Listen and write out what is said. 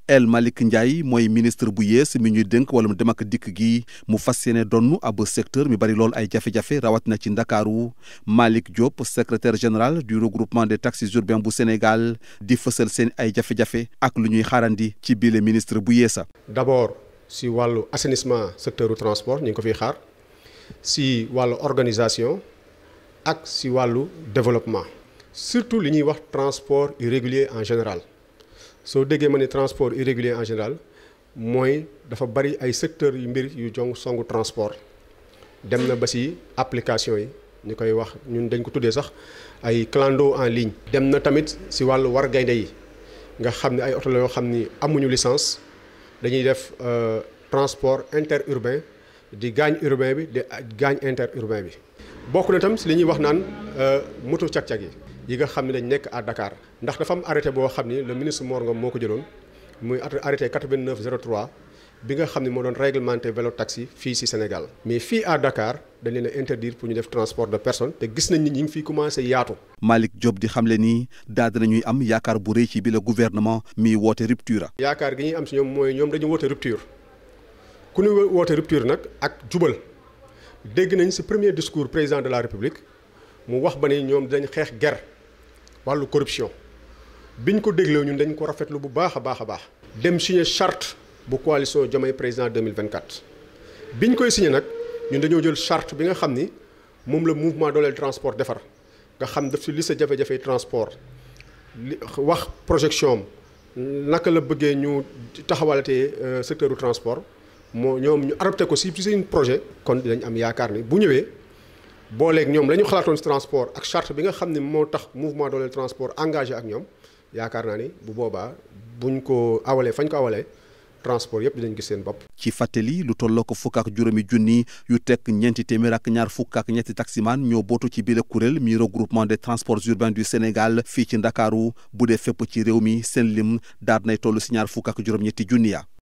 El Malick Ndiaye mooy ministre bu yees mi ñuy dénk wala mu dem ak dikk gi mu fas yéene donn ab secteur mi bari lool ay jafe-jafe rawatina ci ndakaaru Malick Diop secrétaire général du regroupement des taxis urbains bu Sénégal di fësal seen ay jafe-jafe ak lu ñuy xaarandi ci biile ministre bu yeesa d'abord si wàllu assainissement secteur du transport ñu ngi ko fiy xaar si wàllu organisation ak si wàllu développement surtout li ñuy wax transport irrégulier en général soo déggee ma ne transport irrégulier en général mooy dafa bari ay secteurs yu mbir yu jong songu transport dem na ba si application yi ñu koy wax ñun dañ ko tuddee sax ay clando en ligne. dem na tamit si wàllu war gaynde yi nga xam ne ay oto la yoo xam ni amuñu licence dañuy def transport interurbain di gaañ urbain bi di gaañ interurbain bi. bokk na tam si li ñuy wax naan moto cag-cag yi. yi nga xam ne dañ nekk à Dakar ndax dafa am arrêté boo xam ni le ministre Mor Ngom moo ko jëloon muy arrêté 89 03 bi nga xam ne moo doon réglementé vélo taxi fii ci Sénégal. mais fii à Dakar dañ leen a interdire pour ñu def transport de personnes te gis nañ ni ñu ngi fiy commencé yaatu. Malick Diop di xamle ni daal dinañuy am yaakaar bu rëy ci bi la gouvernement mi woote rupture. yaakaar gi ñuy am si ñoom mooy ñoom dañu woote rupture ku ñu woote rupture nag ak jubal dégg nañ ci premier discours président de la République mu wax ba ni ñoom dañ xeex ger wàllu corruption biñ ko dégloo ñun dañ ko rafetlu bu baax a baax a baax. dem signé charte bu coalition Diomaye président 2024. biñ koy signé nag ñun dañoo jël charte bi nga xam ni moom la mouvement dooleel transport defar nga xam daf si li sa jafe-jafe transport li wax projection am naka la bëggee ñu taxawalatee secteur du transport moo ñoom ñu adopté ko si seen projet. kon dinañ am yaakaar ni bu ñëwee. booleeg ñoom la ñu xalaatoon ci transport ak charte bi nga xam ne moo tax mouvement dooleel transport engagé ak ñoom yaakaar naa ni bu boobaa buñ ko awalee fañ ko awalee transport yëpp dinañ gis seen bopp. ci fàttali lu tolloo ko fukk ak juróomi junni yu tekk ñeenti téeméer ak ñaar fukk ak ñetti taximaan ñoo bootu ci biir kuréel mi regroupement des transports urbains du Sénégal fii ci Ndakaaru bu dee fépp ci réew mi seen lim daar nay toll si ñaar fukk ak juróom-ñetti junni ya